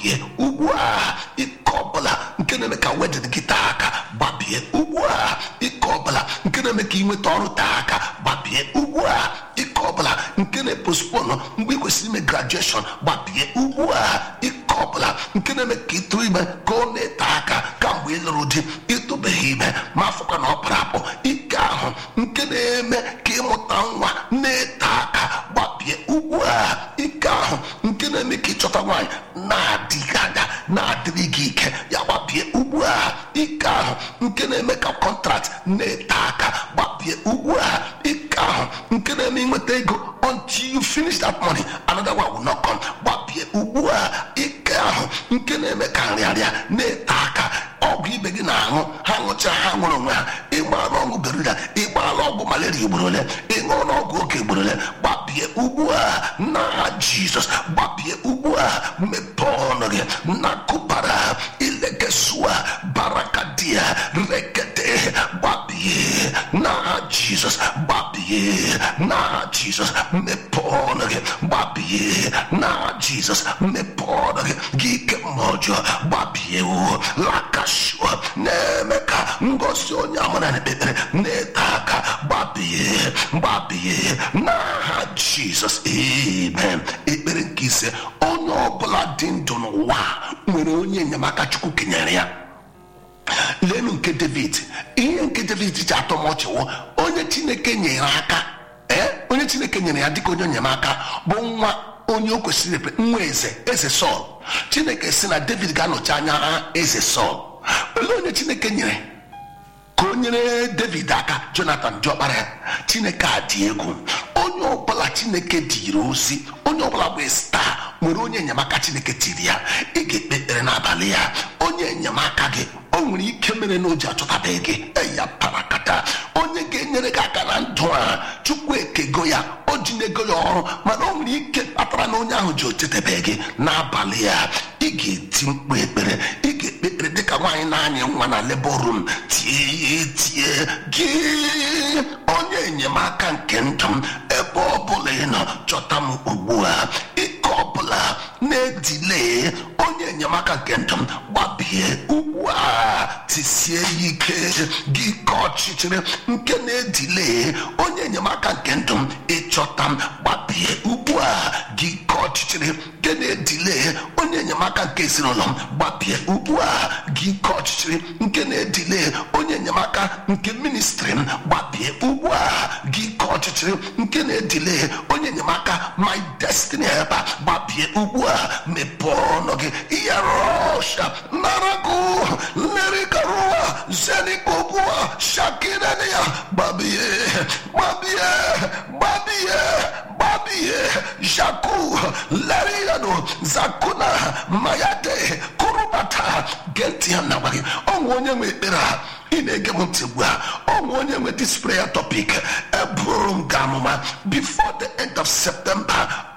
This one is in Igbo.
gbabie ugbu a ike ọbụla nke na-eme ka wedin gị taa aka gbabie ugbu a ike ọbụla nke na-eme ka ị nweta ọrụ taa aka gbabie ugbu a ike ọbụla nke na-eposponu mgbe ị kwesịrị ime grajueshọn gbabie ugbu a ike ọbụla nke na-eme ka ịtụ ime ka ọ na-ete aka kamgbe ị lụrụ di ịtụbeghị ime ma afọkwa na ọ kpara akpọ ike ahụ nke na-eme ka ịmụta nwa na-ete aka gbabie ugbu a ike ahụ nke na-eme ka ịchọta nwaanyị na-adịghị anya na-adịrị gị ike ya gbabie ugbu a ike ahụ nke na-eme ka kọntrakt na-ete aka gbabie ugbu a ike ahụ nke na-eme ịnweta ego until you finish that money another one will not come gbabie ugbu a ike ahụ nke na-eme ka nrịarịa na-ete aka ọgwụ ibe gị na-aṅụ ha ṅụcha ha nwere onwe ha ịgbara ọgwụ berida ịgbara ọgwụ malaria ugboro ole ịṅụọ n'ọgwụ oke ugboro ole gbabie ugbu a na jizọs gbabie ugbu a mepee ọnụ gị na kụbara ilekesua barakadia rekete gbabie na jizọs gbabie na jizọs mepee ọnụ gị gbabie na jizọs mepee ọnụ gị gị ike mma ọjọọ gbabie o lakashua na-eme ka ngosi onye amara na ekpekpere na-ete aka gbabie gbabie n'aha jizọs amen ekpere nke ise onye ọbụla dị ndụ n'ụwa nwere onye enyemaka chukwu kenyere ya lenu nke david ihe nke david ji atọ m ọchị wụ onye chineke nyere aka ee onye chineke nyere ya dịka onye enyemaka bụ nwa onye o kwesịrị ekpe nwa eze eze sọl chineke si na david ga-anọchi anya ha eze sọl olee onye chineke nyere ka o nyere david aka jonathan diọkpara ya chineke a dị egwu onye ọbụla chineke dịrị ozi onye ọbụla bụ star nwere onye enyemaka chineke tiri ya ị ga-ekpe ekpere n'abalị ya onye enyemaka gị o nwere ike mere na o ji achọtabeghị gị eya parakata onye ga-enyere gị aka na ndụ a chukwu ekego ya o ji na-ego ya ọrụ mana o nwere ike kpatara na onye ahụ ji ochetebeghị gị n'abalị ya ị ga-eti mkpu ekpere ị ga-ekpe ekpere dịka nwaanyị na-anya nwa na labor room tie ya tie gị onye enyemaka nke ndụ m ebe ọ bụla ị nọ chọta m ugbu a ike ọbụla na-edile onye enyemaka nke ndụ m gbabie ugbu a tisie ya ike gị ka ọchịchịrị nke na-edile onye enyemaka nke ndụ m ịchọta m gbabie ugbu a gị ka ọchịchịrị nke na-edile onye enyemaka nke ezinụlọ m gbabie ugbu a gị ka ọchịchịrị nke na-edile onye enyemaka nke ministri m gbabie ugbu a gị ka ọchịchịrị nke na-edile onye enyemaka my destiny helper gbabie ugbu a mepee ọnụ gị yarosha narago lerikarua zenikobua shakinania gbabie gbabie gbabie gbabie jaku leriano zakuna mayade kurubata geti ya na gwa gị ọnwụ onye nwe ekpere a ị na-ege m ntị ugbu a ọnwụ onye nwe this prayer topic eburu m ga amụma before the end of september